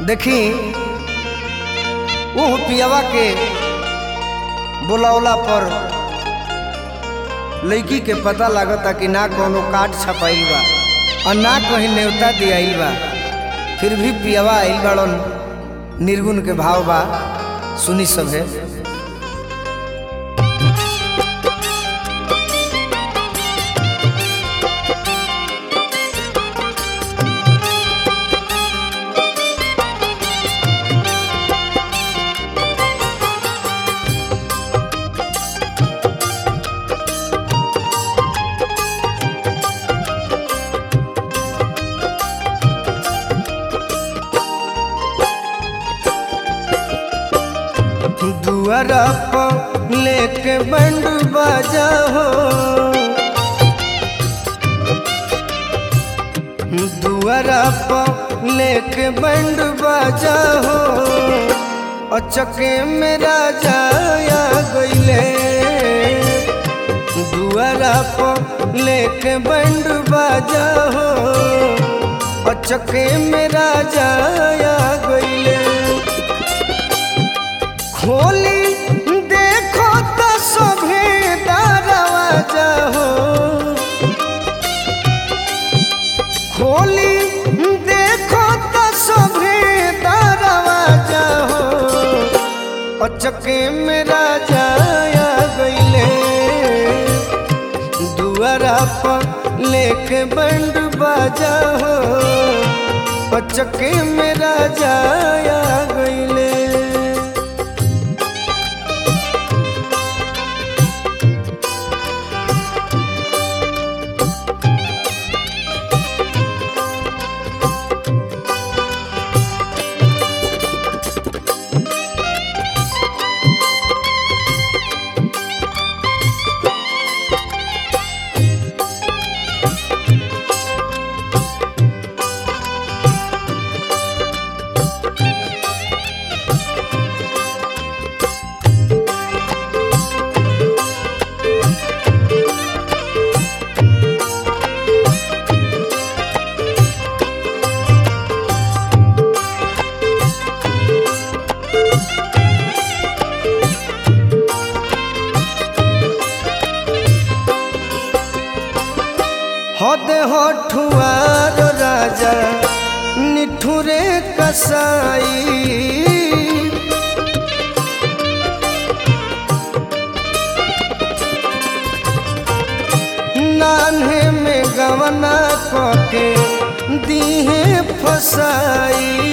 देखी वो पियावा के बुलौला पर लड़की के पता लागता कि ना कोनो काट छपाइल बा और ना कहीं न्योता दियाइल बा फिर भी पियावा आइल बड़न निर्गुण के भाव बा सुनी सभे दुआरा पर लेके बंड बाजा हो दुआरा पर लेके बंड बाजा हो अचके में राजा आ गईले दुआरा पर लेके बंड बाजा हो अचके में राजा आ गईले खोली देखो तो सभे दरवाजा हो खोली देखो तो सभे दरवाजा हो अचके में राजा आ गईले दुआरा पर लेके बंड बाजा हो अचके में राजा आ गईले हद हठुआर राजा निठुरे कसाई नान्हे में गवना कके दीहे फसाई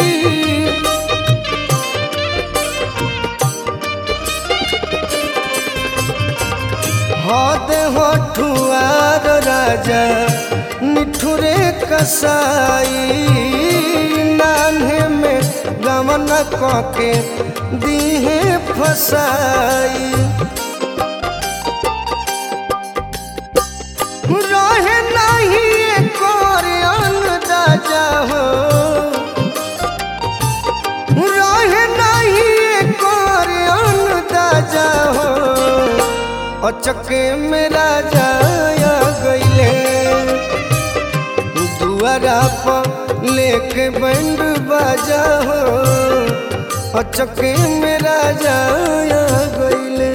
हद हठुआर राजा निठुरे कसाई नान्हे में गमन कके दीहे फसाई रहे नहीं कोर अंदाजा हो रहे नहीं कोर अंदाजा हो अचके में राजा आ गईले दुआरा पर लेके बंड बाजा हो अचके में राजा आ गईले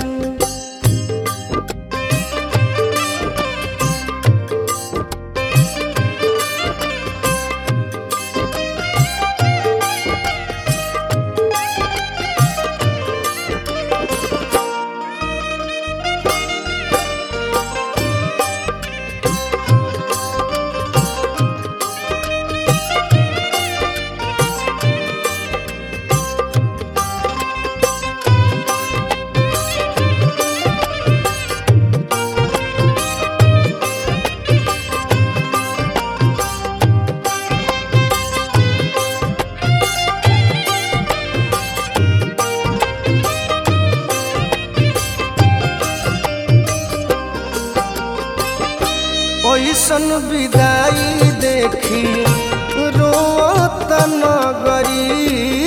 ओइसन विदाई देखी रोत नगरी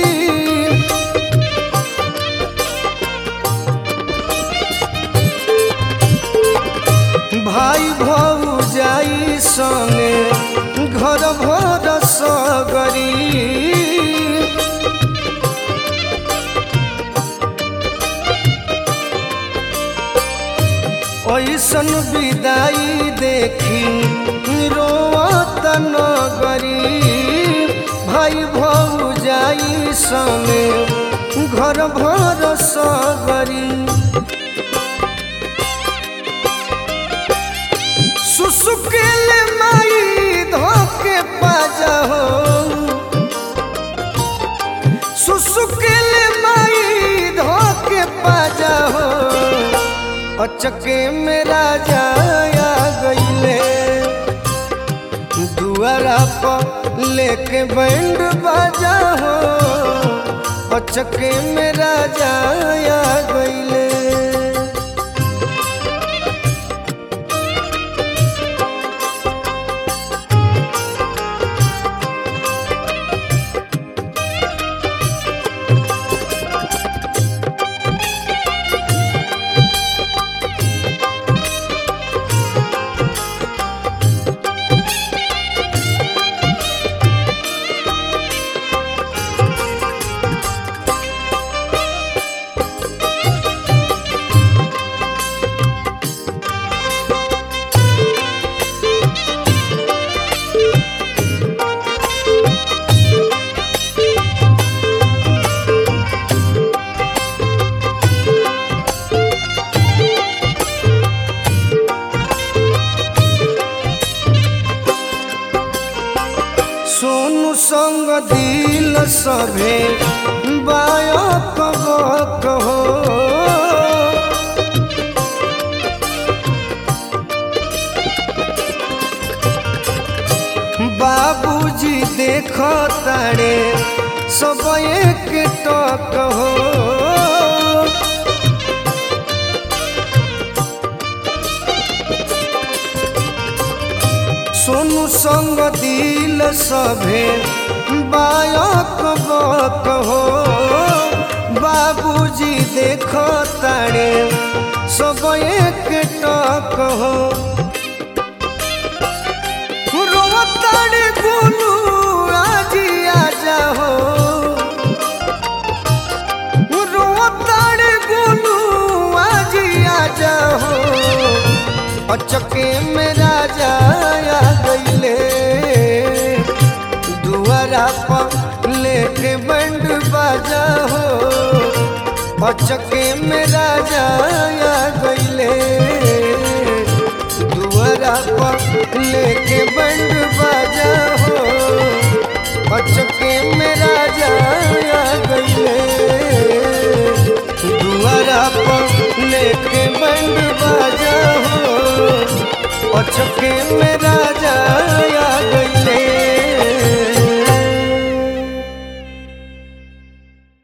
भाई भौजाई संगे घर भर सगरी ऐसन विदाई देखी रोवत नगरी भाई भौजाई समे घर भर सगरी सुसुकेल माई धोके पाजा हो सुसुकेल माई धोके पाजा हो अचके मेरा जाया गईले दुआरा पर लेके बैंड बाजा हो अचके मेरा जाया गईले सोनू संग दिल सभे बायक बक हो बाबूजी देख तारे सब एक टक हो सोनू संग दिल सभे बायक बक हो बाबूजी देख तारे सब एक टक हो रोवताड़े गोलू आजी आजा हो रोवताड़े गोलू आजी आजा हो अचके मेरा जाया गईले दुआरा पर लेके बंड बाजा हो अचके मेरा जाया गईले दुआरा पर लेके बंड बाजा हो अचके मेरा जाया गईले दुआरा पर लेके बंड बाजा हो अचके मेरा